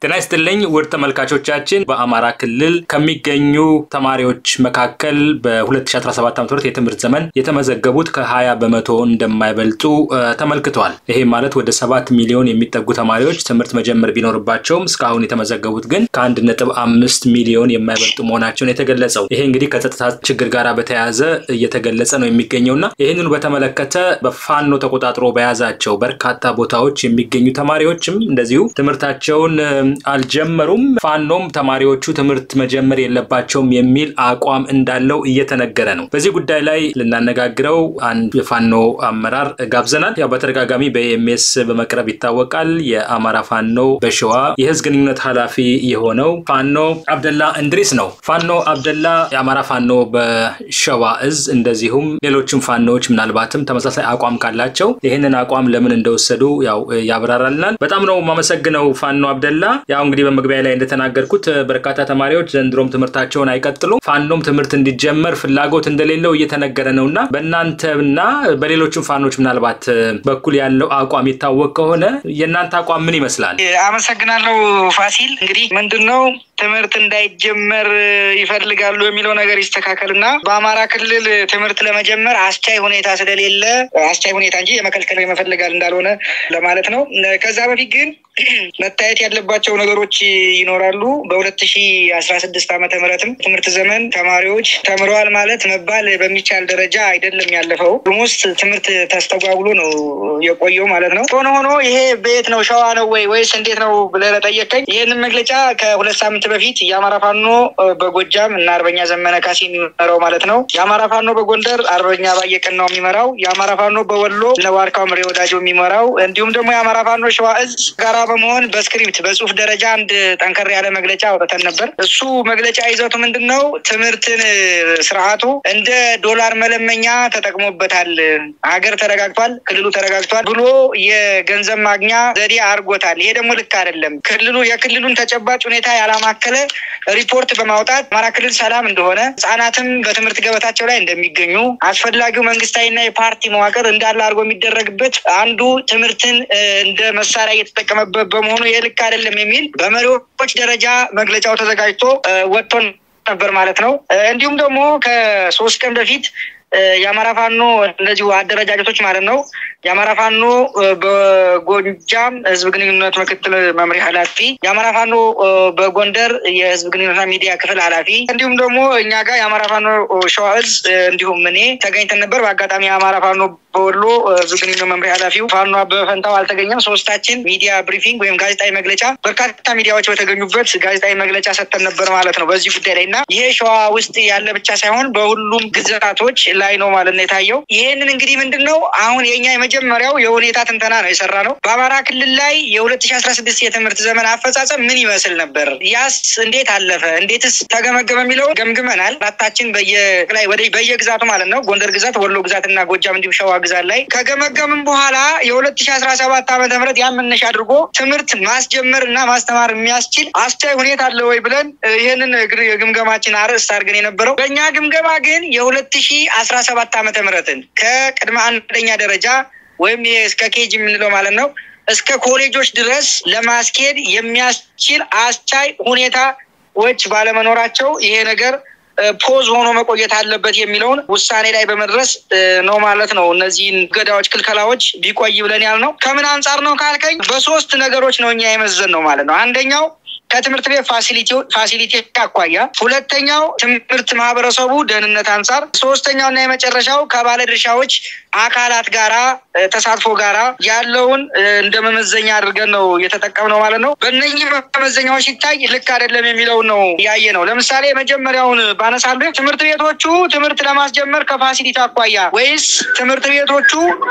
ጤና ይስጥልኝ ውድ ተመልካቾቻችን በአማራ ክልል ከሚገኙ ተማሪዎች መካከል በ2017 ዓ ም የትምህርት ዘመን የተመዘገቡት ከ20 በመቶ እንደማይበልጡ ተመልክቷል። ይሄ ማለት ወደ 7 ሚሊዮን የሚጠጉ ተማሪዎች ትምህርት መጀመር ቢኖርባቸውም እስካሁን የተመዘገቡት ግን ከአንድ ነጥብ አምስት ሚሊዮን የማይበልጡ መሆናቸውን የተገለጸው ይሄ እንግዲህ ከጸጥታ ችግር ጋር በተያያዘ እየተገለጸ ነው የሚገኘውና ይህንኑ በተመለከተ በፋኖ ተቆጣጥሮ በያዛቸው በርካታ ቦታዎች የሚገኙ ተማሪዎችም እንደዚሁ ትምህርታቸውን አልጀመሩም። ፋኖም ተማሪዎቹ ትምህርት መጀመር የለባቸውም የሚል አቋም እንዳለው እየተነገረ ነው። በዚህ ጉዳይ ላይ ልናነጋግረው አንድ የፋኖ አመራር ጋብዘናል። ያው በተደጋጋሚ በኤምኤስ በመቅረብ ይታወቃል። የአማራ ፋኖ በሸዋ የህዝብ ግንኙነት ኃላፊ የሆነው ፋኖ አብደላ እንድሪስ ነው። ፋኖ አብደላ የአማራ ፋኖ በሸዋ እዝ እንደዚሁም ሌሎችም ፋኖዎች ምናልባትም ተመሳሳይ አቋም ካላቸው ይህንን አቋም ለምን እንደወሰዱ ያው ያብራራልናል። በጣም ነው የማመሰግነው ፋኖ አብደላ። ያው እንግዲህ በመግቢያ ላይ እንደተናገርኩት በርካታ ተማሪዎች ዘንድሮም ትምህርታቸውን አይቀጥሉም። ፋኖም ትምህርት እንዲጀመር ፍላጎት እንደሌለው እየተነገረ ነው እና በእናንተና በሌሎችም ፋኖች ምናልባት በኩል ያለው አቋም ይታወቅ ከሆነ የእናንተ አቋም ምን ይመስላል? አመሰግናለሁ ፋሲል። እንግዲህ ምንድን ነው ትምህርት እንዳይጀመር ይፈልጋሉ የሚለው ነገር ይስተካከል እና በአማራ ክልል ትምህርት ለመጀመር አስቻይ ሁኔታ ስለሌለ አስቻይ ሁኔታ እንጂ የመከልከል የመፈልጋል እንዳልሆነ ለማለት ነው። ከዛ በፊት ግን መታየት ያለባቸው ነገሮች ይኖራሉ። በሁለት ሺ አስራ ስድስት ዓመተ ምህረትም ትምህርት ዘመን ተማሪዎች ተምረዋል ማለት መባል በሚቻል ደረጃ አይደለም ያለፈው። ውስጥ ትምህርት ተስተጓጉሎ ነው የቆየው ማለት ነው። ሆኖ ሆኖ ይሄ በየት ነው ሸዋ ነው ወይ ወይስ እንዴት ነው ብለህ ለጠየቀኝ ይህንን መግለጫ ከሁለት ሳምንት በፊት የአማራ ፋኖ በጎጃም እና አርበኛ ዘመነ ካሴ የሚመራው ማለት ነው፣ የአማራ ፋኖ በጎንደር አርበኛ ባየቀን ነው የሚመራው፣ የአማራ ፋኖ በወሎ ነዋርካው ምሬ ወዳጆ የሚመራው እንዲሁም ደግሞ የአማራ ፋኖ ሸዋ እዝ ጋራ በመሆን በስክሪፕት በጽሁፍ ደረጃ አንድ ጠንከር ያለ መግለጫ አውጥተን ነበር። እሱ መግለጫ ይዘቱ ምንድን ነው? ትምህርትን ስርዓቱ እንደ ዶላር መለመኛ ተጠቅሞበታል። ሀገር ተረጋግቷል፣ ክልሉ ተረጋግቷል ብሎ የገንዘብ ማግኛ ዘዴ አድርጎታል። ይሄ ደግሞ ልክ አይደለም። ክልሉ የክልሉን ተጨባጭ ሁኔታ ያላማከለ ሪፖርት በማውጣት አማራ ክልል ሰላም እንደሆነ ህጻናትም በትምህርት ገበታቸው ላይ እንደሚገኙ አስፈላጊው መንግስታዊና የፓርቲ መዋቅር እንዳለ አድርጎ የሚደረግበት አንዱ ትምህርትን እንደ መሳሪያ እየተጠቀመበት በመሆኑ ይህ ልክ አይደለም የሚል በመሪዎች ደረጃ መግለጫው ተዘጋጅቶ ወጥቶ ነበር ማለት ነው። እንዲሁም ደግሞ ከሶስት ቀን በፊት የአማራ ፋኖ እነዚሁ አደረጃጀቶች ማለት ነው የአማራ ፋኖ በጎጃም ህዝብ ግንኙነት ምክትል መምሪያ ኃላፊ፣ የአማራ ፋኖ በጎንደር የህዝብ ግንኙነትና ሚዲያ ክፍል ኃላፊ እንዲሁም ደግሞ እኛ ጋር የአማራ ፋኖ ሸዋ እዝ እንዲሁም እኔ ተገኝተን ነበር። በአጋጣሚ የአማራ ፋኖ በወሎ ህዝብ ግንኙነት መምሪያ ኃላፊው ፋኖ አበበ ፈንታው አልተገኘም። ሶስታችን ሚዲያ ብሪፊንግ ወይም ጋዜጣዊ መግለጫ በርካታ ሚዲያዎች በተገኙበት ጋዜጣዊ መግለጫ ሰጥተን ነበር ማለት ነው በዚህ ጉዳይ ላይ እና ይሄ ሸዋ ውስጥ ያለ ብቻ ሳይሆን በሁሉም ግዛቶች ላይ ነው ማለት ነው የታየው። ይህንን እንግዲህ ምንድን ነው አሁን የኛ የመጀመሪያው የሁኔታ ትንተና ነው የሰራ ነው። በአማራ ክልል ላይ የሁለት ሺ አስራ ስድስት የትምህርት ዘመን አፈጻጸም ምን ይመስል ነበር? ያስ እንዴት አለፈ? እንዴትስ ተገመገመ? የሚለውን ገምግመናል። አራታችን በየላይ ወደ በየግዛቱ ማለት ነው ጎንደር ግዛት፣ ወሎ ግዛት እና ጎጃም እንዲሁም ሸዋ ግዛት ላይ ከገመገምን በኋላ የሁለት ሺ አስራ ሰባት ዓመተ ምህረት ያን መነሻ አድርጎ ትምህርት ማስጀመር እና ማስተማር የሚያስችል አስቻይ ሁኔታ አለ ወይ ብለን ይህንን የግምገማችን አርዕስት አድርገን የነበረው በእኛ ግምገማ ግን የሁለት ሺ አስራ ሰባት ዓመተ ምህረትን ከቅድመ አንደኛ ደረጃ ወይም እስከ ኬጅ የምንለው ማለት ነው እስከ ኮሌጆች ድረስ ለማስኬድ የሚያስችል አስቻይ ሁኔታዎች ባለመኖራቸው ይሄ ነገር ፖዝ ሆኖ መቆየት አለበት የሚለውን ውሳኔ ላይ በመድረስ ነው ማለት ነው። እነዚህን ገዳዎች፣ ክልከላዎች ቢቆይ ብለን ያልነው ከምን አንጻር ነው ካልከኝ በሶስት ነገሮች ነው እኛ የመዘን ነው ማለት ነው። አንደኛው ከትምህርት ቤት ፋሲሊቲ አኳያ፣ ሁለተኛው ትምህርት ማህበረሰቡ ደህንነት አንጻር፣ ሶስተኛው እና የመጨረሻው ከባለድርሻዎች አካላት ጋራ ተሳትፎ ጋራ ያለውን እንደ መመዘኛ አድርገን ነው የተጠቀምነው ማለት ነው። በእነኚህ መመዘኛዎች ሲታይ ልክ አይደለም የሚለውን ነው ያየ ነው። ለምሳሌ የመጀመሪያውን ባነሳልህ ትምህርት ቤቶቹ ትምህርት ለማስጀመር ከፋሲሊቲ አኳያ ወይስ ትምህርት ቤቶቹ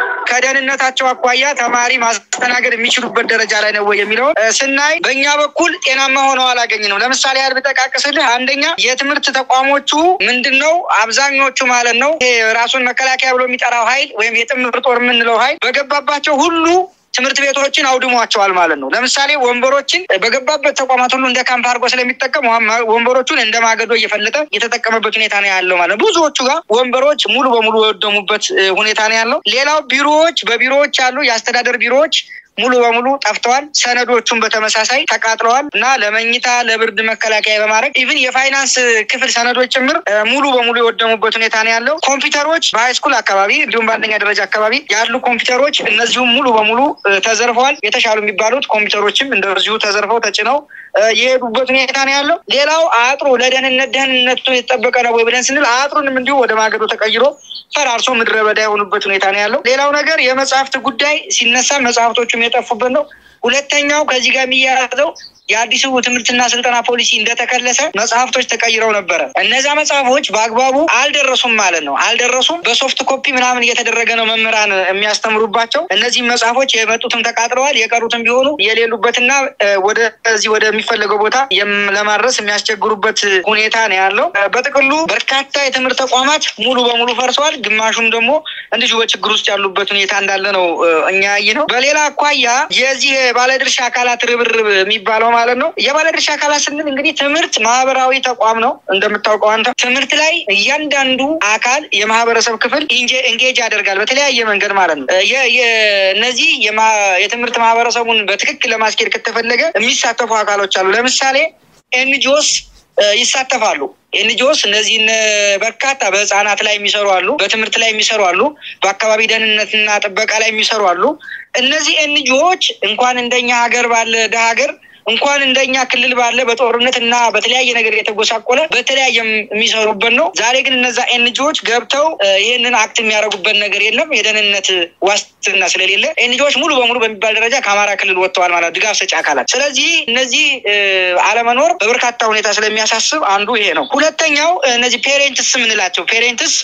ከደህንነታቸው አኳያ ተማሪ ማስተናገድ የሚችሉበት ደረጃ ላይ ነው ወይ የሚለውን ስናይ በእኛ በኩል ጤናማ ሆነው አላገኝ ነው። ለምሳሌ ያህል ብጠቃቅስልህ አንደኛ የትምህርት ተቋሞቹ ምንድን ነው አብዛኞቹ ማለት ነው ይሄ ራሱን መከላከያ ብሎ የሚጠራው ኃይል ወይም የጥምር ጦር የምንለው ኃይል በገባባቸው ሁሉ ትምህርት ቤቶችን አውድሟቸዋል ማለት ነው። ለምሳሌ ወንበሮችን በገባበት ተቋማት ሁሉ እንደ ካምፕ አድርጎ ስለሚጠቀም ወንበሮቹን እንደ ማገዶ እየፈለጠ የተጠቀመበት ሁኔታ ነው ያለው ማለት ነው። ብዙዎቹ ጋር ወንበሮች ሙሉ በሙሉ የወደሙበት ሁኔታ ነው ያለው። ሌላው ቢሮዎች፣ በቢሮዎች ያሉ የአስተዳደር ቢሮዎች ሙሉ በሙሉ ጠፍተዋል። ሰነዶቹን በተመሳሳይ ተቃጥለዋል እና ለመኝታ ለብርድ መከላከያ በማድረግ ኢቭን የፋይናንስ ክፍል ሰነዶች ጭምር ሙሉ በሙሉ የወደሙበት ሁኔታ ነው ያለው። ኮምፒውተሮች በሃይስኩል አካባቢ እንዲሁም በአንደኛ ደረጃ አካባቢ ያሉ ኮምፒውተሮች እነዚሁም ሙሉ በሙሉ ተዘርፈዋል። የተሻሉ የሚባሉት ኮምፒውተሮችም እንደዚሁ ተዘርፈው ተጭነው የሄዱበት ሁኔታ ነው ያለው። ሌላው አጥሩ ለደህንነት ደህንነቱ የተጠበቀ ነው ወይ ብለን ስንል አጥሩንም እንዲሁ ወደ ማገዶ ተቀይሮ ፈራርሶ ምድረ በዳ የሆኑበት ሁኔታ ነው ያለው። ሌላው ነገር የመጽሐፍት ጉዳይ ሲነሳ መጽሐፍቶቹም የጠፉበት ነው። ሁለተኛው ከዚህ ጋር የሚያያዘው የአዲሱ ትምህርትና ስልጠና ፖሊሲ እንደተከለሰ መጽሐፍቶች ተቀይረው ነበረ። እነዛ መጽሐፎች በአግባቡ አልደረሱም ማለት ነው። አልደረሱም። በሶፍት ኮፒ ምናምን እየተደረገ ነው መምህራን የሚያስተምሩባቸው። እነዚህም መጽሐፎች የመጡትም ተቃጥለዋል፣ የቀሩትም ቢሆኑ የሌሉበትና ወደዚህ ወደሚፈለገው ቦታ ለማድረስ የሚያስቸግሩበት ሁኔታ ነው ያለው። በጥቅሉ በርካታ የትምህርት ተቋማት ሙሉ በሙሉ ፈርሰዋል። ግማሹም ደግሞ እንዲሁ በችግር ውስጥ ያሉበት ሁኔታ እንዳለ ነው እኛ ያይ ነው። በሌላ አኳያ የዚህ ባለድርሻ አካላት ርብርብ የሚባለው ማለት ነው። የባለድርሻ አካላት ስንል እንግዲህ ትምህርት ማህበራዊ ተቋም ነው እንደምታውቀው አንተ። ትምህርት ላይ እያንዳንዱ አካል የማህበረሰብ ክፍል ኢንጌጅ ያደርጋል በተለያየ መንገድ ማለት ነው። እነዚህ የትምህርት ማህበረሰቡን በትክክል ለማስኬድ ከተፈለገ የሚሳተፉ አካሎች አሉ። ለምሳሌ ኤንጂኦስ ይሳተፋሉ። ኤንጂኦስ እነዚህን በርካታ በህፃናት ላይ የሚሰሩ አሉ፣ በትምህርት ላይ የሚሰሩ አሉ፣ በአካባቢ ደህንነትና ጥበቃ ላይ የሚሰሩ አሉ። እነዚህ ኤንጂኦዎች እንኳን እንደኛ ሀገር ባለ ደሀ ሀገር እንኳን እንደኛ ክልል ባለ በጦርነት እና በተለያየ ነገር የተጎሳቆለ በተለያየ የሚሰሩበት ነው። ዛሬ ግን እነዛ ኤንጂኦዎች ገብተው ይህንን አክት የሚያደርጉበት ነገር የለም። የደህንነት ዋስትና ስለሌለ ኤንጂኦዎች ሙሉ በሙሉ በሚባል ደረጃ ከአማራ ክልል ወጥተዋል ማለት ድጋፍ ሰጪ አካላት። ስለዚህ እነዚህ አለመኖር በበርካታ ሁኔታ ስለሚያሳስብ አንዱ ይሄ ነው። ሁለተኛው እነዚህ ፔሬንትስ የምንላቸው ፔሬንትስ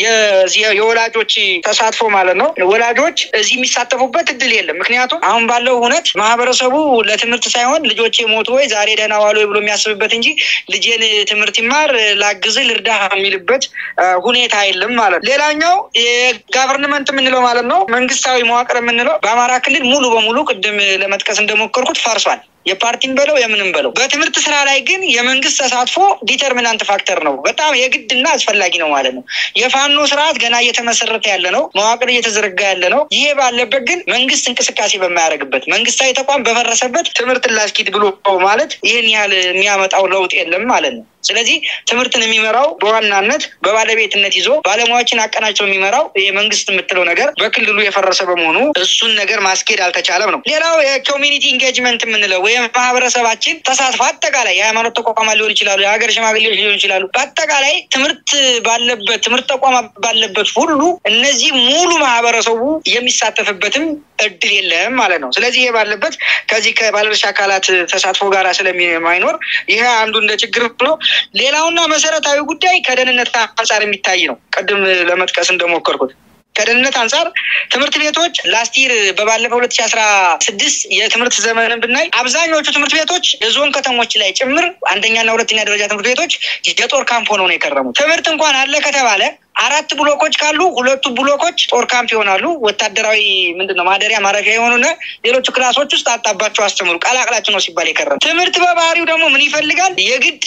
የወላጆች ተሳትፎ ማለት ነው። ወላጆች እዚህ የሚሳተፉበት እድል የለም። ምክንያቱም አሁን ባለው እውነት ማህበረሰቡ ለትምህርት ሳይሆን ልጆቼ ሞቱ ወይ ዛሬ ደህና ዋሉ ወይ ብሎ የሚያስብበት እንጂ ልጄን ትምህርት ይማር ላግዝ ልርዳ የሚልበት ሁኔታ የለም ማለት ነው። ሌላኛው የጋቨርንመንት የምንለው ማለት ነው መንግስታዊ መዋቅር የምንለው በአማራ ክልል ሙሉ በሙሉ ቅድም ለመጥቀስ እንደሞከርኩት ፈርሷል። የፓርቲን በለው የምንም በለው በትምህርት ስራ ላይ ግን የመንግስት ተሳትፎ ዲተርሚናንት ፋክተር ነው። በጣም የግድና አስፈላጊ ነው ማለት ነው። የፋኖ ስርዓት ገና እየተመሰረተ ያለ ነው። መዋቅር እየተዘረጋ ያለ ነው። ይሄ ባለበት ግን መንግስት እንቅስቃሴ በማያደርግበት መንግስታዊ ተቋም በፈረሰበት ትምህርት ላስኪድ ብሎ ማለት ይህን ያህል የሚያመጣው ለውጥ የለም ማለት ነው። ስለዚህ ትምህርትን የሚመራው በዋናነት በባለቤትነት ይዞ ባለሙያዎችን አቀናጅቶ የሚመራው የመንግስት የምትለው ነገር በክልሉ የፈረሰ በመሆኑ እሱን ነገር ማስኬድ አልተቻለም ነው። ሌላው የኮሚኒቲ ኢንጌጅመንት የምንለው ወይም ማህበረሰባችን ተሳትፎ አጠቃላይ የሃይማኖት ተቋማት ሊሆን ይችላሉ፣ የሀገር ሽማግሌዎች ሊሆን ይችላሉ። በአጠቃላይ ትምህርት ባለበት ትምህርት ተቋማት ባለበት ሁሉ እነዚህ ሙሉ ማህበረሰቡ የሚሳተፍበትም እድል የለም ማለት ነው። ስለዚህ ይሄ ባለበት ከዚህ ከባለድርሻ አካላት ተሳትፎ ጋር ስለማይኖር ይሄ አንዱ እንደ ችግር ነው። ሌላውና መሰረታዊ ጉዳይ ከደህንነት አንጻር የሚታይ ነው። ቅድም ለመጥቀስ እንደሞከርኩት ከደህንነት አንጻር ትምህርት ቤቶች ላስቲር በባለፈው ሁለት ሺ አስራ ስድስት የትምህርት ዘመንን ብናይ አብዛኞቹ ትምህርት ቤቶች የዞን ከተሞች ላይ ጭምር አንደኛና ሁለተኛ ደረጃ ትምህርት ቤቶች የጦር ካምፕ ሆነው ነው የከረሙት። ትምህርት እንኳን አለ ከተባለ አራት ብሎኮች ካሉ ሁለቱ ብሎኮች ጦር ካምፕ ይሆናሉ። ወታደራዊ ምንድን ነው ማደሪያ ማረፊያ የሆኑና ሌሎቹ ክላሶች ውስጥ አጣባቸው አስተምሩ ቀላቅላችሁ ነው ሲባል የከረሙ። ትምህርት በባህሪው ደግሞ ምን ይፈልጋል? የግድ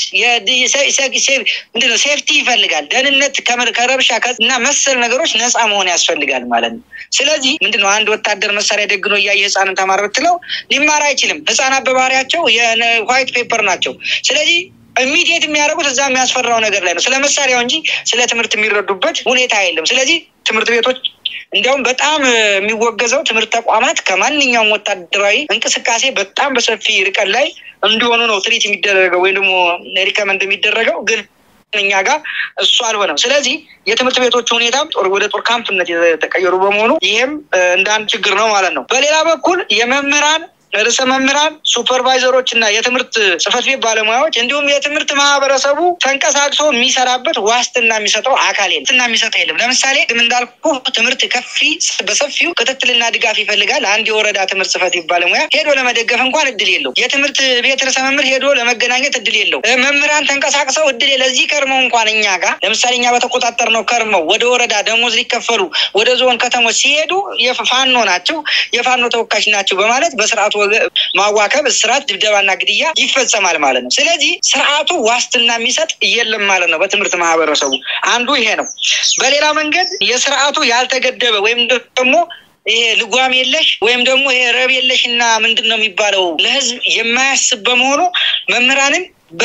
ምንድን ነው ሴፍቲ ይፈልጋል። ደህንነት ከረብሻ እና መሰል ነገሮች ነፃ መሆን ያስፈልጋል ማለት ነው። ስለዚህ ምንድን ነው አንድ ወታደር መሳሪያ ደግኖ እያየ ህፃንን ተማር ብትለው ሊማር አይችልም። ህፃናት በባህሪያቸው የዋይት ፔፐር ናቸው። ስለዚህ ኢሚዲየት የሚያደርጉት እዛ የሚያስፈራው ነገር ላይ ነው፣ ስለ መሳሪያው እንጂ ስለ ትምህርት የሚረዱበት ሁኔታ የለም። ስለዚህ ትምህርት ቤቶች እንዲያውም በጣም የሚወገዘው ትምህርት ተቋማት ከማንኛውም ወታደራዊ እንቅስቃሴ በጣም በሰፊ ርቀት ላይ እንዲሆኑ ነው ትሪት የሚደረገው ወይም ደግሞ ሪከመንድ የሚደረገው ግን እኛ ጋር እሱ አልሆነም። ስለዚህ የትምህርት ቤቶቹ ሁኔታ ወደ ጦር ካምፕነት የተቀየሩ በመሆኑ ይህም እንደ አንድ ችግር ነው ማለት ነው። በሌላ በኩል የመምህራን ርዕሰ መምህራን፣ ሱፐርቫይዘሮች እና የትምህርት ጽህፈት ቤት ባለሙያዎች እንዲሁም የትምህርት ማህበረሰቡ ተንቀሳቅሶ የሚሰራበት ዋስትና የሚሰጠው አካል የለም። ዋስትና የሚሰጠው የለም። ለምሳሌ ቅድም እንዳልኩ ትምህርት ከፊ በሰፊው ክትትልና ድጋፍ ይፈልጋል። አንድ የወረዳ ትምህርት ጽህፈት ቤት ባለሙያ ሄዶ ለመደገፍ እንኳን እድል የለው። የትምህርት ቤት ርዕሰ መምህር ሄዶ ለመገናኘት እድል የለው። መምህራን ተንቀሳቅሰው እድል ለዚህ ከርመው እንኳን እኛ ጋር ለምሳሌ እኛ በተቆጣጠር ነው ከርመው ወደ ወረዳ ደሞዝ ሊከፈሉ ወደ ዞን ከተሞች ሲሄዱ የፋኖ ናቸው የፋኖ ተወካሽ ናቸው በማለት በስርዓቱ ማዋከብ፣ እስራት፣ ድብደባና ግድያ ይፈጸማል ማለት ነው። ስለዚህ ስርዓቱ ዋስትና የሚሰጥ የለም ማለት ነው። በትምህርት ማህበረሰቡ አንዱ ይሄ ነው። በሌላ መንገድ የስርዓቱ ያልተገደበ ወይም ደግሞ ይሄ ልጓም የለሽ ወይም ደግሞ ይሄ ረብ የለሽ እና ምንድን ነው የሚባለው ለህዝብ የማያስብ በመሆኑ መምህራንን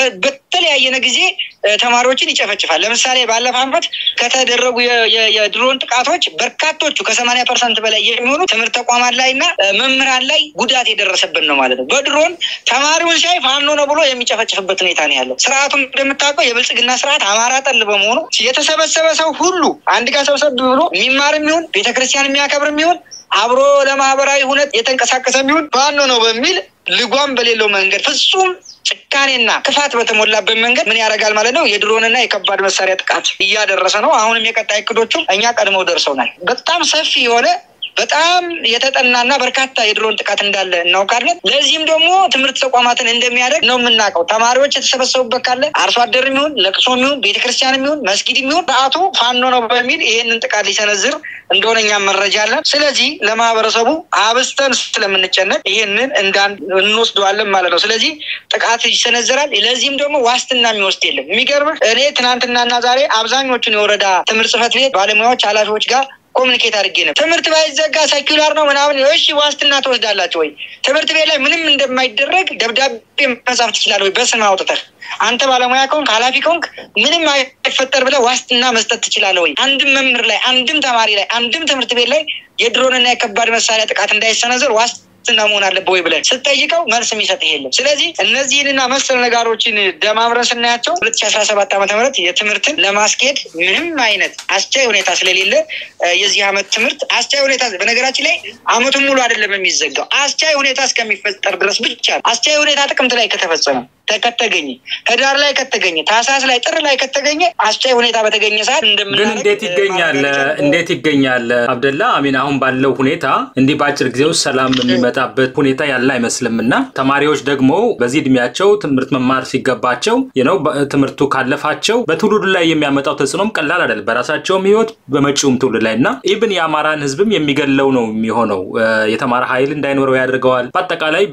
በተለያየነ ጊዜ ተማሪዎችን ይጨፈጭፋል። ለምሳሌ ባለፈው ዓመት ከተደረጉ የድሮን ጥቃቶች በርካቶቹ ከሰማንያ ፐርሰንት በላይ የሚሆኑ ትምህርት ተቋማት ላይ እና መምህራን ላይ ጉዳት የደረሰብን ነው ማለት ነው። በድሮን ተማሪውን ሳይ ፋኖ ነው ብሎ የሚጨፈጭፍበት ሁኔታ ነው ያለው። ስርዓቱም እንደምታውቀው የብልጽግና ስርዓት አማራ ጠል በመሆኑ የተሰበሰበ ሰው ሁሉ አንድ ጋር ሰብሰብ ብሎ የሚማር የሚሆን ቤተክርስቲያን የሚያከብር የሚሆን አብሮ ለማህበራዊ ሁነት የተንቀሳቀሰ የሚሆን ፋኖ ነው በሚል ልጓም በሌለው መንገድ ፍጹም ጭካኔና ክፋት በተሞላበት መንገድ ምን ያደርጋል ማለት ነው? የድሮንና የከባድ መሳሪያ ጥቃት እያደረሰ ነው። አሁንም የቀጣይ እቅዶቹ እኛ ቀድመው ደርሰውናል። በጣም ሰፊ የሆነ በጣም የተጠናና በርካታ የድሮን ጥቃት እንዳለ እናውቃለን። ለዚህም ደግሞ ትምህርት ተቋማትን እንደሚያደርግ ነው የምናውቀው። ተማሪዎች የተሰበሰቡበት ካለ አርሶ አደር የሚሆን ለቅሶ የሚሆን ቤተክርስቲያን የሚሆን መስጊድ የሚሆን በአቶ ፋኖ ነው በሚል ይህንን ጥቃት ሊሰነዝር እንደሆነ እኛም መረጃ አለን። ስለዚህ ለማህበረሰቡ አብስተን ስለምንጨነቅ ይህንን እንዳን እንወስደዋለን ማለት ነው። ስለዚህ ጥቃት ይሰነዘራል። ለዚህም ደግሞ ዋስትና የሚወስድ የለም። የሚገርምህ እኔ ትናንትናና ዛሬ አብዛኞቹን የወረዳ ትምህርት ጽሕፈት ቤት ባለሙያዎች ኃላፊዎች ጋር ኮሚኒኬት አድርጌ ነው። ትምህርት ባይዘጋ ሰኪላር ነው ምናምን፣ እሺ ዋስትና ትወስዳላችሁ ወይ? ትምህርት ቤት ላይ ምንም እንደማይደረግ ደብዳቤ መጻፍ ትችላለህ ወይ? በስም አውጥተህ አንተ ባለሙያ ከሆንክ ኃላፊ ከሆንክ ምንም አይፈጠር ብለህ ዋስትና መስጠት ትችላለህ ወይ? አንድም መምህር ላይ፣ አንድም ተማሪ ላይ፣ አንድም ትምህርት ቤት ላይ የድሮንና የከባድ መሳሪያ ጥቃት እንዳይሰነዘር ዋስ ዋስትና መሆን አለበት ወይ ብለን ስጠይቀው መልስ የሚሰጥ የለም። ስለዚህ እነዚህንና መሰል ነጋሮችን ደማምረን ስናያቸው ሁለት ሺ አስራ ሰባት ዓመተ ምህረት የትምህርትን ለማስኬድ ምንም አይነት አስቻይ ሁኔታ ስለሌለ የዚህ ዓመት ትምህርት አስቻይ ሁኔታ በነገራችን ላይ ዓመቱን ሙሉ አይደለም የሚዘጋው አስቻይ ሁኔታ እስከሚፈጠር ድረስ ብቻ አስቻይ ሁኔታ ጥቅምት ላይ ከተፈጸመ ከተገኘ ህዳር ላይ ከተገኘ ታህሳስ ላይ ጥር ላይ ከተገኘ አስቻይ ሁኔታ በተገኘ ሰዓት ግን እንዴት ይገኛል? እንዴት ይገኛል? አብደላ አሚን፣ አሁን ባለው ሁኔታ እንዲህ በአጭር ጊዜ ውስጥ ሰላም የሚመጣበት ሁኔታ ያለ አይመስልም እና ተማሪዎች ደግሞ በዚህ እድሜያቸው ትምህርት መማር ሲገባቸው ነው ትምህርቱ ካለፋቸው በትውልዱ ላይ የሚያመጣው ተጽዕኖም ቀላል አይደለም፣ በራሳቸውም ህይወት በመጪውም ትውልድ ላይ እና ኢብን የአማራን ህዝብም የሚገለው ነው የሚሆነው። የተማረ ኃይል እንዳይኖረው ያደርገዋል። በአጠቃላይ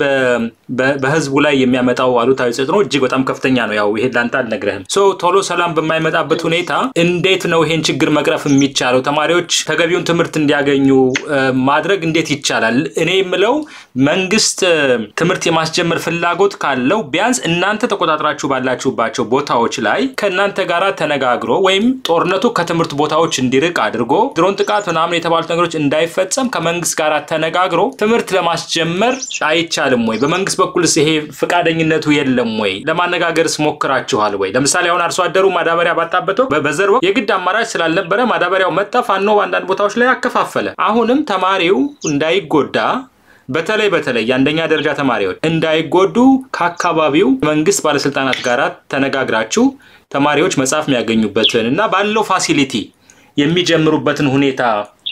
በህዝቡ ላይ የሚያመጣው አሉታዊ ተጽዕኖ እጅግ በጣም ከፍተኛ ነው። ያው ይሄ ላንተ አልነግረህም። ሶ ቶሎ ሰላም በማይመጣበት ሁኔታ እንዴት ነው ይሄን ችግር መቅረፍ የሚቻለው? ተማሪዎች ተገቢውን ትምህርት እንዲያገኙ ማድረግ እንዴት ይቻላል? እኔ የምለው መንግስት ትምህርት የማስጀመር ፍላጎት ካለው ቢያንስ እናንተ ተቆጣጥራችሁ ባላችሁባቸው ቦታዎች ላይ ከእናንተ ጋር ተነጋግሮ ወይም ጦርነቱ ከትምህርት ቦታዎች እንዲርቅ አድርጎ ድሮን ጥቃት ምናምን የተባሉት ነገሮች እንዳይፈጸም ከመንግስት ጋር ተነጋግሮ ትምህርት ለማስጀመር አይቻልም ወይ? በመንግስት በኩልስ ይሄ ፈቃደኝነቱ የለም ወይ? ለማነጋገርስ ሞክራችኋል ወይ? ለምሳሌ አሁን አርሶ አደሩ ማዳበሪያ ባጣበት ወቅት በዘር ወቅት የግድ አማራጭ ስላልነበረ ማዳበሪያው መጣ፣ ፋኖ በአንዳንድ ቦታዎች ላይ አከፋፈለ። አሁንም ተማሪው እንዳይጎዳ በተለይ በተለይ የአንደኛ ደረጃ ተማሪዎች እንዳይጎዱ ከአካባቢው መንግስት ባለስልጣናት ጋር ተነጋግራችሁ ተማሪዎች መጽሐፍ የሚያገኙበትን እና ባለው ፋሲሊቲ የሚጀምሩበትን ሁኔታ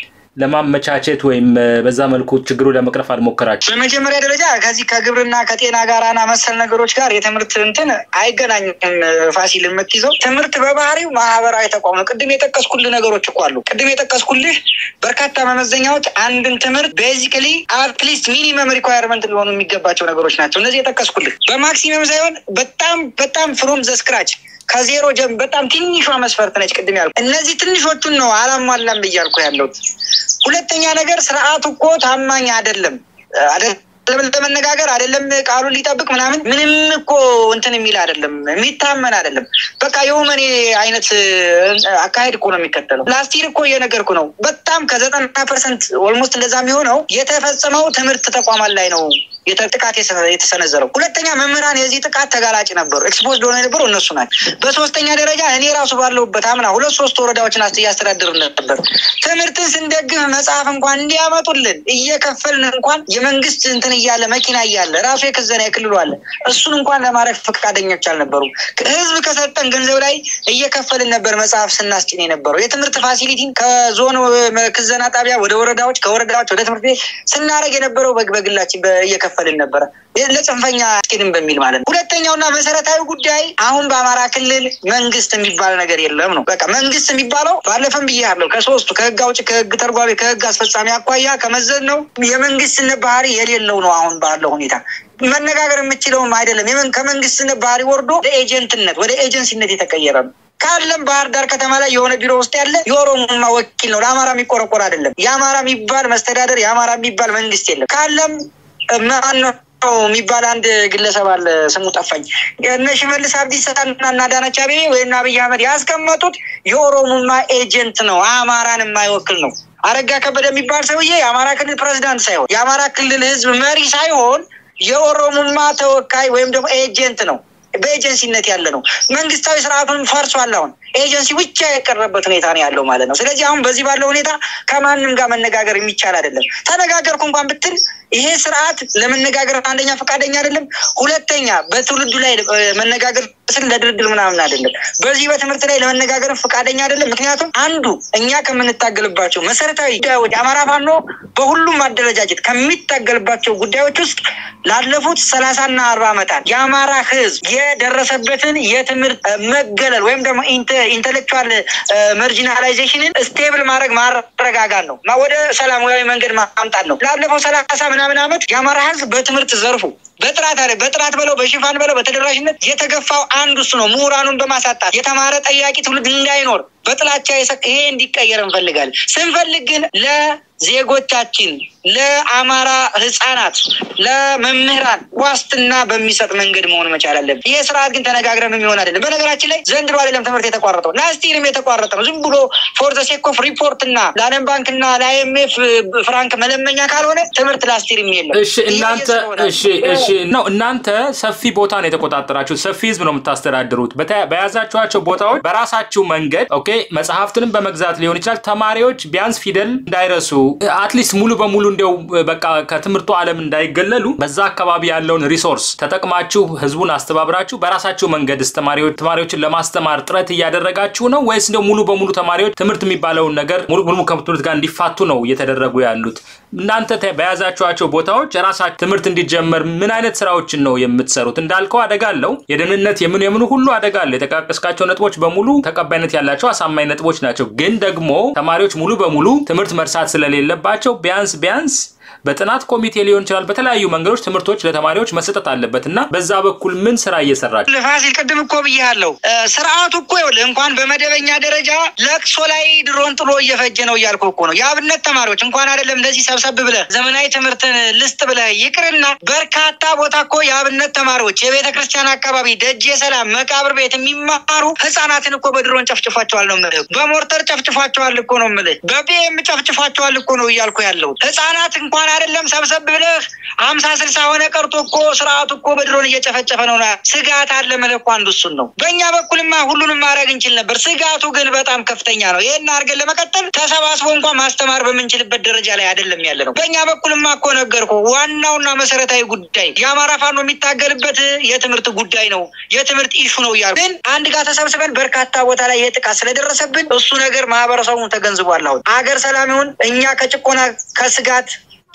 ለማመቻቸት ወይም በዛ መልኩ ችግሩ ለመቅረፍ አልሞከራችሁ? በመጀመሪያ ደረጃ ከዚህ ከግብርና ከጤና ጋራና መሰል ነገሮች ጋር የትምህርት እንትን አይገናኝም። ፋሲል የምትይዘው ትምህርት በባህሪው ማህበራዊ ተቋም ነው። ቅድም የጠቀስኩልህ ነገሮች እኮ አሉ። ቅድም የጠቀስኩልህ በርካታ መመዘኛዎች አንድን ትምህርት ቤዚክሊ አትሊስት ሚኒመም ሪኳየርመንት ሊሆኑ የሚገባቸው ነገሮች ናቸው። እነዚህ የጠቀስኩልህ በማክሲመም ሳይሆን በጣም በጣም ፍሮም ዘ ስክራች ከዜሮ ጀም በጣም ትንሿ መስፈርት ነች። ቅድም ያልኩ እነዚህ ትንሾቹን ነው አላሟላም እያልኩ ያለሁት። ሁለተኛ ነገር ስርዓቱ እኮ ታማኝ አይደለም ለመነጋገር አይደለም ቃሉን ሊጠብቅ ምናምን ምንም እኮ እንትን የሚል አይደለም፣ የሚታመን አይደለም። በቃ የውመኔ አይነት አካሄድ እኮ ነው የሚከተለው። ላስቲር እኮ እየነገርኩ ነው። በጣም ከዘጠና ፐርሰንት ኦልሞስት እንደዛ የሚሆነው የተፈጸመው ትምህርት ተቋማት ላይ ነው ጥቃት የተሰነዘረው። ሁለተኛ መምህራን የዚህ ጥቃት ተጋላጭ ነበሩ፣ ኤክስፖዝድ ሆነ የነበሩ እነሱ ናቸው። በሶስተኛ ደረጃ እኔ ራሱ ባለሁበት አምና ሁለት ሶስት ወረዳዎችን እያስተዳድር ነበር። ትምህርትን ስንደግፍ መጽሐፍ እንኳን እንዲያመጡልን እየከፈልን እንኳን የመንግስት እንትን እያለ መኪና እያለ ራሱ የክዘና የክልሉ አለ እሱን እንኳን ለማድረግ ፈቃደኞች አልነበሩም። ህዝብ ከሰጠን ገንዘብ ላይ እየከፈልን ነበር መጽሐፍ ስናስጭን የነበረው። የትምህርት ፋሲሊቲን ከዞን ክዘና ጣቢያ ወደ ወረዳዎች፣ ከወረዳዎች ወደ ትምህርት ቤት ስናደርግ የነበረው በግላችን እየከፈልን ነበረ ለጽንፈኛ አስኬድም በሚል ማለት ነው። ሁለተኛውና መሰረታዊ ጉዳይ አሁን በአማራ ክልል መንግስት የሚባል ነገር የለም ነው። በቃ መንግስት የሚባለው ባለፈም ብያለሁ፣ ከሶስቱ ከህግ አውጭ፣ ከህግ ተርጓሚ፣ ከህግ አስፈጻሚ አኳያ ከመዘን ነው የመንግስትነት ባህሪ የሌለው ነው። አሁን ባለው ሁኔታ መነጋገር የምችለውም አይደለም። ከመንግስትነት ባህሪ ወርዶ ወደ ኤጀንትነት ወደ ኤጀንሲነት የተቀየረ ነው። ካለም ባህር ዳር ከተማ ላይ የሆነ ቢሮ ውስጥ ያለ የኦሮሞማ ወኪል ነው። ለአማራ የሚቆረቆር አይደለም። የአማራ የሚባል መስተዳደር፣ የአማራ የሚባል መንግስት የለም። ካለም ማነው የሚባል አንድ ግለሰብ አለ፣ ስሙ ጠፋኝ። እነ ሽመልስ አብዲሳ እና አዳነች አቤቤ ወይም አብይ አህመድ ያስቀመጡት የኦሮሞማ ኤጀንት ነው፣ አማራን የማይወክል ነው። አረጋ ከበደ የሚባል ሰውዬ የአማራ ክልል ፕሬዚዳንት ሳይሆን የአማራ ክልል ህዝብ መሪ ሳይሆን የኦሮሞማ ተወካይ ወይም ደግሞ ኤጀንት ነው። በኤጀንሲነት ያለ ነው። መንግስታዊ ስርዓቱን ፈርሷል። አሁን ኤጀንሲ ብቻ የቀረበት ሁኔታ ነው ያለው ማለት ነው። ስለዚህ አሁን በዚህ ባለው ሁኔታ ከማንም ጋር መነጋገር የሚቻል አይደለም። ተነጋገርኩ እንኳን ብትል ይሄ ስርዓት ለመነጋገር አንደኛ ፈቃደኛ አይደለም፣ ሁለተኛ በትውልዱ ላይ መነጋገር ስል ለድርድር ምናምን አይደለም። በዚህ በትምህርት ላይ ለመነጋገር ፈቃደኛ አይደለም። ምክንያቱም አንዱ እኛ ከምንታገልባቸው መሰረታዊ ጉዳዮች አማራ ፋኖ በሁሉም አደረጃጀት ከሚታገልባቸው ጉዳዮች ውስጥ ላለፉት ሰላሳና አርባ ዓመታት የአማራ ህዝብ የደረሰበትን የትምህርት መገለል ወይም ደግሞ ኢንቴሌክቹዋል መርጂናላይዜሽንን ስቴብል ማድረግ ማረጋጋት ነው፣ ወደ ሰላማዊ መንገድ ማምጣት ነው። ላለፈው ሰላሳ ምናምን ዓመት የአማራ ህዝብ በትምህርት ዘርፉ በጥራት አለ በጥራት በለው በሽፋን በለው በተደራሽነት የተገፋው አንዱ እሱ ነው። ምሁራኑን በማሳጣት የተማረ ጠያቂ ትውልድ እንዳይኖር በጥላቻ ይሄ እንዲቀየር እንፈልጋለን። ስንፈልግ ግን ለዜጎቻችን ለአማራ ህጻናት፣ ለመምህራን ዋስትና በሚሰጥ መንገድ መሆን መቻል አለብን። ይሄ ስርዓት ግን ተነጋግረን የሚሆን አይደለም። በነገራችን ላይ ዘንድሮ አይደለም ትምህርት የተቋረጠው ላስቲርም የተቋረጠ ነው። ዝም ብሎ ፎር ዘ ሴክ ኦፍ ሪፖርት እና ለዓለም ባንክ እና ለአይኤምኤፍ ፍራንክ መለመኛ ካልሆነ ትምህርት ላስቲርም የለም። እሺ እናንተ እሺ እሺ ነው እናንተ ሰፊ ቦታ ነው የተቆጣጠራችሁት። ሰፊ ህዝብ ነው የምታስተዳድሩት። በያዛችኋቸው ቦታዎች በራሳችሁ መንገድ ኦኬ፣ መጽሐፍትንም በመግዛት ሊሆን ይችላል። ተማሪዎች ቢያንስ ፊደል እንዳይረሱ አትሊስት ሙሉ በሙሉ እንዲያው በቃ ከትምህርቱ ዓለም እንዳይገለሉ በዛ አካባቢ ያለውን ሪሶርስ ተጠቅማችሁ ህዝቡን አስተባብራችሁ በራሳችሁ መንገድ ተማሪዎች ተማሪዎችን ለማስተማር ጥረት እያደረጋችሁ ነው ወይስ እንዲያው ሙሉ በሙሉ ተማሪዎች ትምህርት የሚባለውን ነገር ሙሉ በሙሉ ከትምህርት ጋር እንዲፋቱ ነው እየተደረጉ ያሉት? እናንተ በያዛችኋቸው ቦታዎች የራሳችሁ ትምህርት እንዲጀመር ምን አይነት ስራዎችን ነው የምትሰሩት? እንዳልከው አደጋ አለው። የደህንነት የምን የምኑ ሁሉ አደጋ አለ። የጠቃቀስካቸው ነጥቦች በሙሉ ተቀባይነት ያላቸው አሳማኝ ነጥቦች ናቸው። ግን ደግሞ ተማሪዎች ሙሉ በሙሉ ትምህርት መርሳት ስለሌለባቸው ቢያንስ ቢያንስ በጥናት ኮሚቴ ሊሆን ይችላል። በተለያዩ መንገዶች ትምህርቶች ለተማሪዎች መሰጠት አለበት እና በዛ በኩል ምን ስራ እየሰራችሁ? ፋሲል ቅድም እኮ ብያለሁ። ስርዓቱ እኮ ይኸውልህ እንኳን በመደበኛ ደረጃ ለቅሶ ላይ ድሮን ጥሎ እየፈጀ ነው እያልኩ እኮ ነው። የአብነት ተማሪዎች እንኳን አይደለም እንደዚህ ሰብሰብ ብለህ ዘመናዊ ትምህርትን ልስጥ ብለህ ይቅርና በርካታ ቦታ እኮ የአብነት ተማሪዎች የቤተ ክርስቲያን አካባቢ ደጅ የሰላም መቃብር ቤት የሚማሩ ህጻናትን እኮ በድሮን ጨፍጭፏቸዋል ነው የምልህ። በሞርተር ጨፍጭፏቸዋል እኮ ነው የምልህ። በቢኤም ጨፍጭፏቸዋል እኮ ነው እያልኩ ያለው ህጻናት እንኳን አይደለም ሰብሰብ ብለህ ሀምሳ ስልሳ ሆነ ቀርቶ እኮ ስርዓቱ እኮ በድሮን እየጨፈጨፈ ነው። ስጋት አለ መለኩ አንዱ እሱን ነው። በእኛ በኩልማ ሁሉንም ማድረግ እንችል ነበር። ስጋቱ ግን በጣም ከፍተኛ ነው። ይህን አድርገን ለመቀጠል ተሰባስቦ እንኳን ማስተማር በምንችልበት ደረጃ ላይ አይደለም ያለ ነው። በእኛ በኩልማ እኮ ነገርኩ። ዋናውና መሰረታዊ ጉዳይ የአማራ ፋኖ የሚታገልበት የትምህርት ጉዳይ ነው፣ የትምህርት ኢሹ ነው እያሉ ግን አንድ ጋር ተሰብስበን በርካታ ቦታ ላይ ይህ ጥቃት ስለደረሰብን እሱ ነገር ማህበረሰቡን ተገንዝቧል። አሁን አገር ሰላም ይሁን እኛ ከጭቆና ከስጋት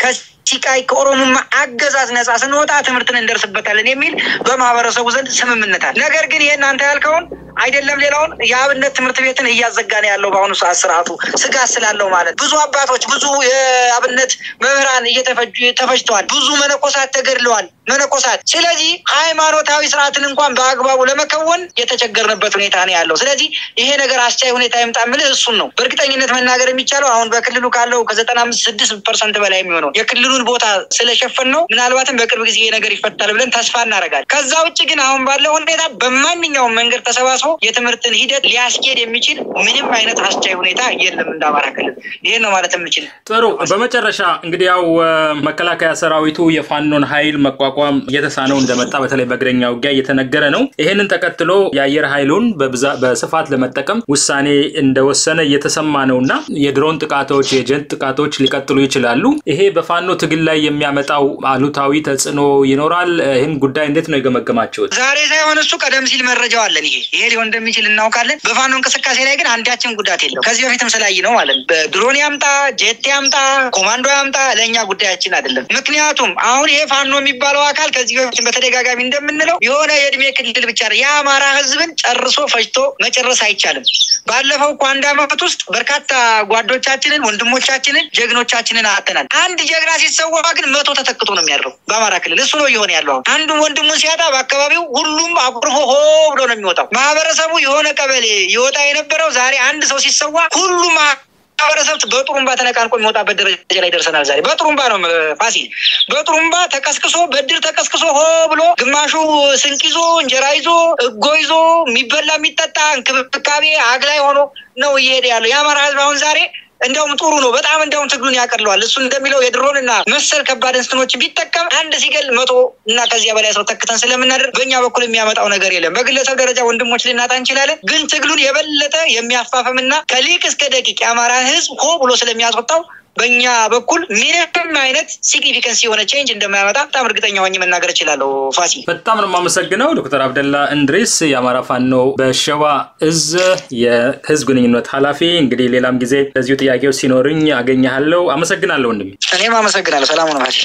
ከሲቃይ ከኦሮሞማ አገዛዝ ነጻ ስንወጣ ትምህርትን እንደርስበታለን የሚል በማህበረሰቡ ዘንድ ስምምነት አለ። ነገር ግን ይሄን አንተ ያልከውን አይደለም ሌላውን የአብነት ትምህርት ቤትን እያዘጋ ነው ያለው በአሁኑ ሰዓት ስርዓቱ ስጋት ስላለው ማለት ብዙ አባቶች ብዙ የአብነት መምህራን እየተፈጁ ተፈጅተዋል። ብዙ መነኮሳት ተገድለዋል። መነኮሳት ስለዚህ ሃይማኖታዊ ስርዓትን እንኳን በአግባቡ ለመከወን የተቸገርንበት ሁኔታ ነው ያለው። ስለዚህ ይሄ ነገር አስቻይ ሁኔታ ይምጣ የምልህ እሱን ነው። በእርግጠኝነት መናገር የሚቻለው አሁን በክልሉ ካለው ከዘጠና አምስት ስድስት ፐርሰንት በላይ የሚሆነው የክልሉን ቦታ ስለሸፈን ነው። ምናልባትም በቅርብ ጊዜ ይሄ ነገር ይፈታል ብለን ተስፋ እናደርጋለን። ከዛ ውጭ ግን አሁን ባለው ሁኔታ በማንኛውም መንገድ ተሰባስቦ የትምህርትን ሂደት ሊያስኬድ የሚችል ምንም አይነት አስቻይ ሁኔታ የለም እንደ አማራ ክልል። ይህን ነው ማለት የምችል። ጥሩ። በመጨረሻ እንግዲህ ያው መከላከያ ሰራዊቱ የፋኖን ኃይል መቋቋም እየተሳነው እንደመጣ በተለይ በእግረኛ ውጊያ እየተነገረ ነው። ይህንን ተከትሎ የአየር ኃይሉን በስፋት ለመጠቀም ውሳኔ እንደወሰነ እየተሰማ ነው እና የድሮን ጥቃቶች፣ የጀት ጥቃቶች ሊቀጥሉ ይችላሉ። ይሄ በፋኖ ትግል ላይ የሚያመጣው አሉታዊ ተጽዕኖ ይኖራል። ይህን ጉዳይ እንዴት ነው የገመገማችሁት? ዛሬ ሳይሆን እሱ ቀደም ሲል መረጃው አለን። ይሄ ይሄ ሊሆን እንደሚችል እናውቃለን። በፋኖ እንቅስቃሴ ላይ ግን አንዳችን ጉዳት የለው። ከዚህ በፊትም ስላይ ነው ማለት ነው። ድሮን ያምጣ፣ ጄት ያምጣ፣ ኮማንዶ ያምጣ ለእኛ ጉዳያችን አይደለም። ምክንያቱም አሁን ይሄ ፋኖ የሚባለው አካል ከዚህ በፊት በተደጋጋሚ እንደምንለው የሆነ የእድሜ ክልል ብቻ ነው። የአማራ ህዝብን ጨርሶ ፈጅቶ መጨረስ አይቻልም። ባለፈው እኮ አንድ አመት ውስጥ በርካታ ጓዶቻችንን፣ ወንድሞቻችንን፣ ጀግኖቻችንን አተናል። አንድ ጀግና ሲሰዋ ግን መቶ ተተክቶ ነው የሚያድረው በአማራ ክልል። እሱ ነው እየሆነ ያለው። አንዱ ወንድሙን ሲያጣ በአካባቢው ሁሉም አቁርፎ ሆ ብሎ ነው የሚወጣው። ማህበረሰቡ የሆነ ቀበሌ ይወጣ የነበረው ዛሬ አንድ ሰው ሲሰዋ ሁሉም ማህበረሰብ በጥሩምባ ተነቃንቆ የሚወጣበት ደረጃ ላይ ደርሰናል። ዛሬ በጥሩምባ ነው ፋሲል፣ በጥሩምባ ተቀስቅሶ በድር ተቀስቅሶ ሆ ብሎ ግማሹ ስንቅ ይዞ እንጀራ ይዞ እጎ ይዞ የሚበላ የሚጠጣ እንክብካቤ አግላይ ሆኖ ነው እየሄደ ያለው የአማራ ህዝብ አሁን ዛሬ እንዲያውም ጥሩ ነው። በጣም እንዲያውም ትግሉን ያቀለዋል። እሱ እንደሚለው የድሮን እና መሰል ከባድ እንስኖችን ቢጠቀም አንድ ሲገል መቶ እና ከዚያ በላይ ሰው ተክተን ስለምናደርግ በእኛ በኩል የሚያመጣው ነገር የለም። በግለሰብ ደረጃ ወንድሞች ልናጣ እንችላለን፣ ግን ትግሉን የበለጠ የሚያፋፍምና ከሊቅ እስከ ደቂቅ የአማራን ህዝብ ሆ ብሎ ስለሚያስወጣው በእኛ በኩል ምንም አይነት ሲግኒፊካንስ የሆነ ቼንጅ እንደማያመጣ በጣም እርግጠኛ ሆኜ መናገር እችላለሁ። ፋሲ በጣም ነው የማመሰግነው ዶክተር አብደላ እንድሪስ የአማራ ፋኖ በሸዋ እዝ የህዝብ ግንኙነት ኃላፊ። እንግዲህ ሌላም ጊዜ ለዚሁ ጥያቄዎች ሲኖርኝ አገኘሃለሁ። አመሰግናለሁ ወንድሜ። እኔም አመሰግናለሁ። ሰላሙ ነው ፋሲ